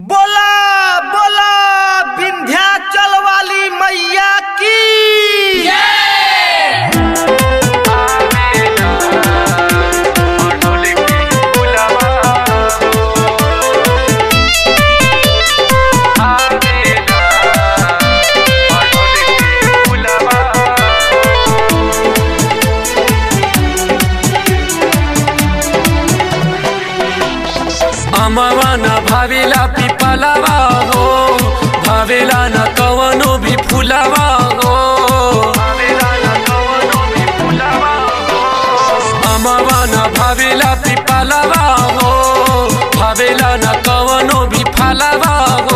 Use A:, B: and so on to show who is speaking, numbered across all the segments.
A: बोला बोला विंध्याचल वाली मैया की
B: अमवा न भावेला पिपलावा हो भावेला न कवनो भी फुलावा हो अमवा न भावेला पिपलावा हो भावेला न कवनो भी फलावा हो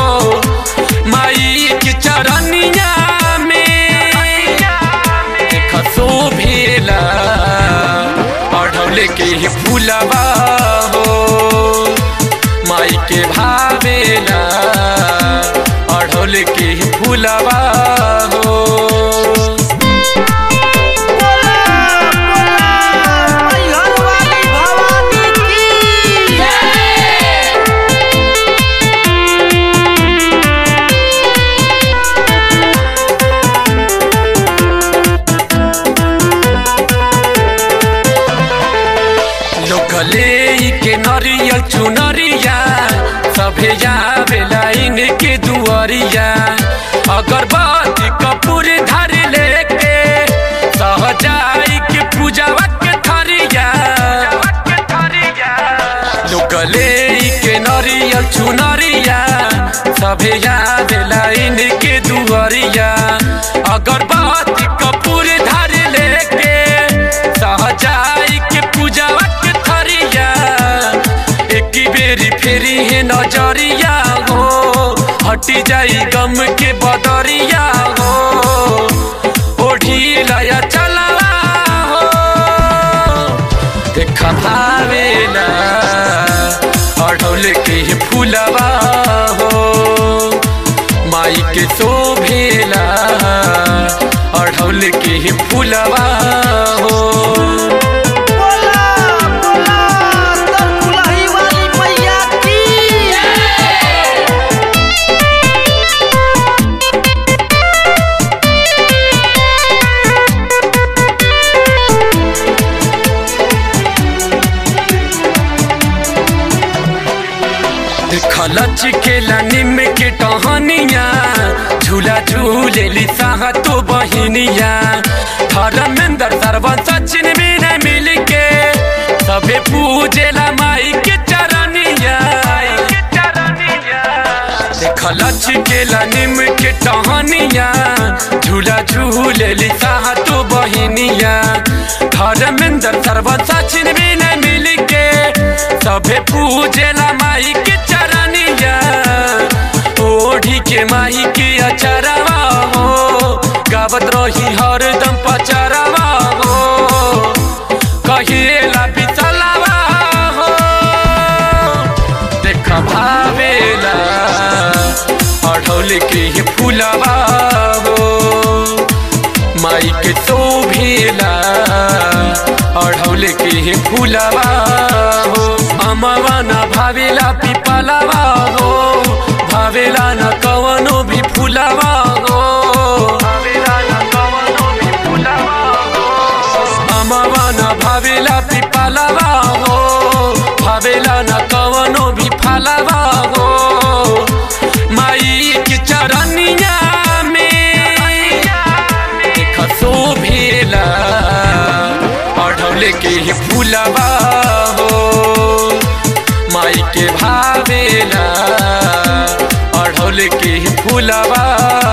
B: माई के चरनिया में देख शोभेला पढ़ौले के ही फुलवा हो माई के भावेला अढ़ौले के ही फुलवा हो
A: बोला बोला मैहर वाली भवानी की
B: लोकले के नरियल चुनरिया सभे जावेला इनके दुआरिया अगरबत्ती कपूर धर लेके सहजाई के पूजावा के थरिया लोकले के नरियल चुनरिया सभे जावेला इनके दुआरिया अगरबत्ती कपूर धर लेके सहजाई के पूजावा के थरिया एक बेरी फेरी है नजरिया हो हटी जाई गम के बदरिया हो ओढ़ी लया चला हो देखा भावेला अढ़ौले के ही फूलवा हो माई के शोभेला अढ़ौले के ही फूलवा हो
A: बोला बोला तरकुलही वाली मैया की
B: खलच के निम के टहनिया झूला झूलेली साहा तो बहिनिया धर्मेंद्र सरवन सचिन भी न मिल के सबे पूजेला माई के चरनिया खलच के निम के टहनिया झूला झूलेली साहा तो बहिनिया धर्मेंद्र सरवन सचिन भी न मिल के सभे पूजेला माई के चरनिया ओढ़ी के माई के अचरवा हो गावत रही हरदम पचरवा हो कहिएला बिचलवा हो देख भावेला अढ़ौले के ही फूलवा हो माई के शोभेला अढ़ौले के ही फूलवा हो अमवा न भावेला पिपलवा हो भावेला न कवनो भी फूलवा हो अमवा न भावेला पिपलवा हो भावेला न कवनो भी फलवा हो माई के चरनिया में देख शोभेला अढ़ौले के ही फूलवा हो माई के भावेला अढ़ौले के ही फूलवा